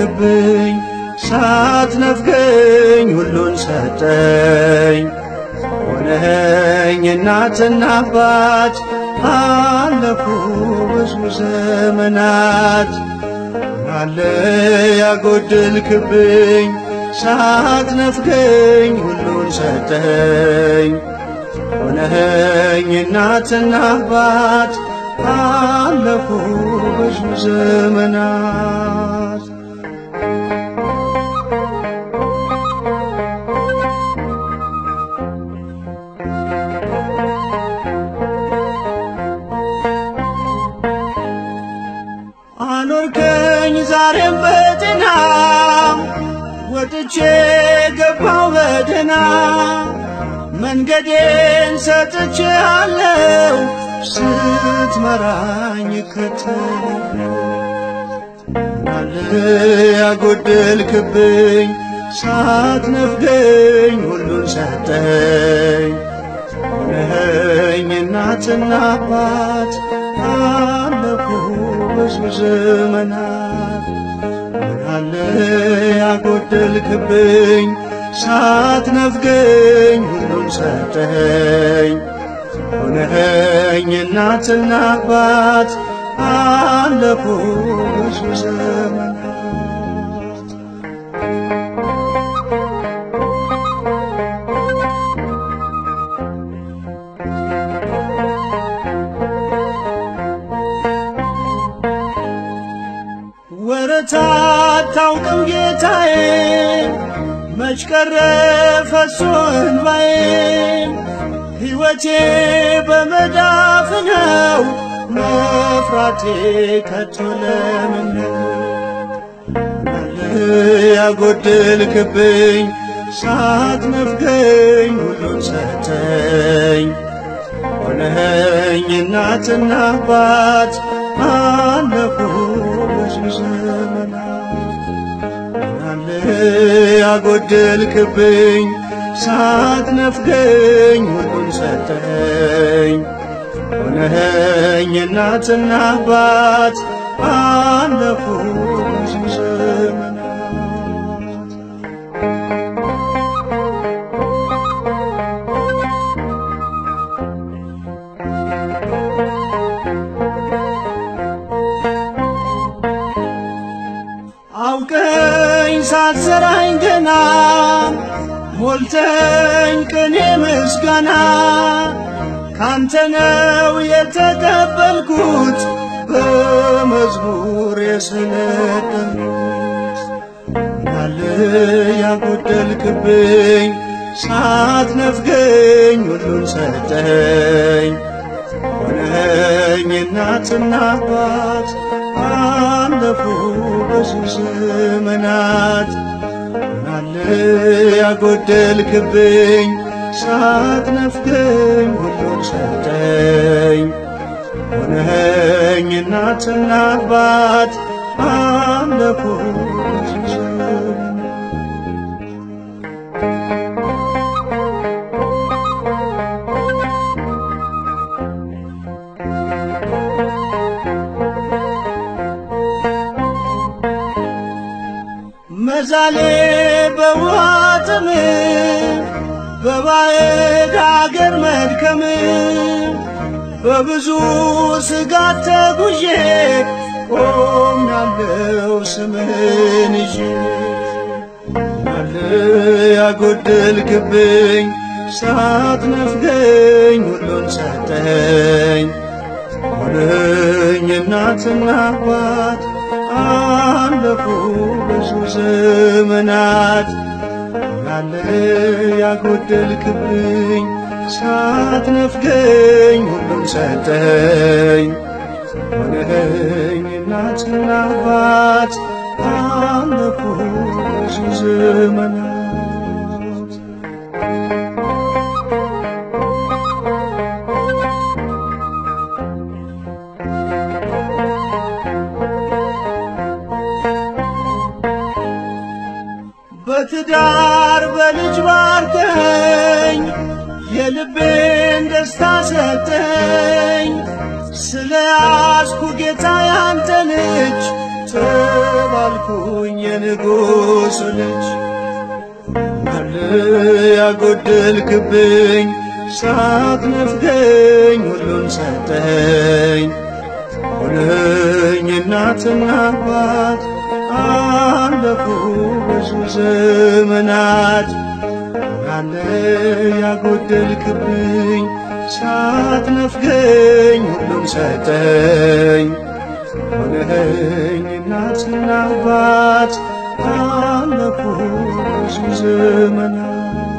ሳትነፍገኝ ሳትነፍገኝ ሁሉን ሰጠኝ ሆነኝ እናትና አባት አለፉ ብዙ ዘመናት አለ ያጎደልክብኝ ሳትነፍገኝ ሁሉን ሰጠኝ ሆነኝ እናትና አባት አለፉ ብዙ ዘመናት አኖርከኝ ዛሬም በጤና ወጥቼ ገባው በደና መንገዴን ሰጥቼ አለው ስትመራኝ ከተለ ያጎደልክብኝ ሳትነፍገኝ ሁሉን ሰጠኝ ሆነኸኝ እናትና አባት አለፉ ብዙ ዘመናት ምናለ ያጎደልክብኝ ሳትነፍገኝ ሁሉን ሰጠኝ ሆነኸኝ እናትና አባት አለፉ ብዙ ዘመናት ወረታ አታውቅም ጌታዬ መች ቀረ ፈሶ እንባዬ ሕይወቴ በመዳፍ ነው መፍራቴ ከቶ ለምን ነው ያጎደልክብኝ ሳትነፍገኝ ሁሉን ሰጠኝ ሆነኸኝ እናትና አባት አለፉ ብዙ ዘመናት ምናለ ያጎደልክብኝ ሳትነፍገኝ ሁሉን ሰጠኝ ሆነኸኝ እናትና አባት አለፉ ብዙ ዘመናት አውቀኝ ሳትዘራኝ ገና ሞልተኝ ቅኔ ምስጋና ካንተ ነው የተቀበልኩት በመዝሙር የሰነደምኩት ናለ ያጎደልክብኝ ሳትነፍገኝ ሁሉን ሰጠኝ ሆነኝ እናትና አባት አለፉ ብዙ ዘመናት ናለ ያጎደልክብኝ ሳትነፍገኝ ሁሉን ሰጠኝ ሆነኸኝ እናትና አባት አለፉ ብዙ ዘመናት መዛሌ በውሃ ጥም በባዕድ አገር መድከም በብዙ ስጋት ተጉዤ ቆሜያለሁ ስምህን ይዤ አለ ያጎደልክብኝ ሳትነፍገኝ ሁሉን ሰጠኝ ሆነኝ እናትና አባት አለፉ ብዙ ዘመናት ያለ ያጎደልክብኝ ሳትነፍገኝ ሁሉም ሰጠኝ ሆነኸኝ እናትና አባት አለፉ ብዙ ዘመናት በትዳር በልጅ ባርከኝ የልቤን ደስታ ሰጠኝ ስለ ያስኩ ጌታ ያንተ ልጅ ተባልኩኝ የንጉሡ ልጅ አለ ያጎደልክብኝ ሳትነፍገኝ ሁሉን ሰጠኸኝ ሆነኝ እናትና አባት አለፉ ብዙ ዘመናት አለ ያጎደልክብኝ ሳትነፍገኝ ሁሉን ሰጠኸኝ ሆነኝ እናትና አባት አለፉ ብዙ ዘመናት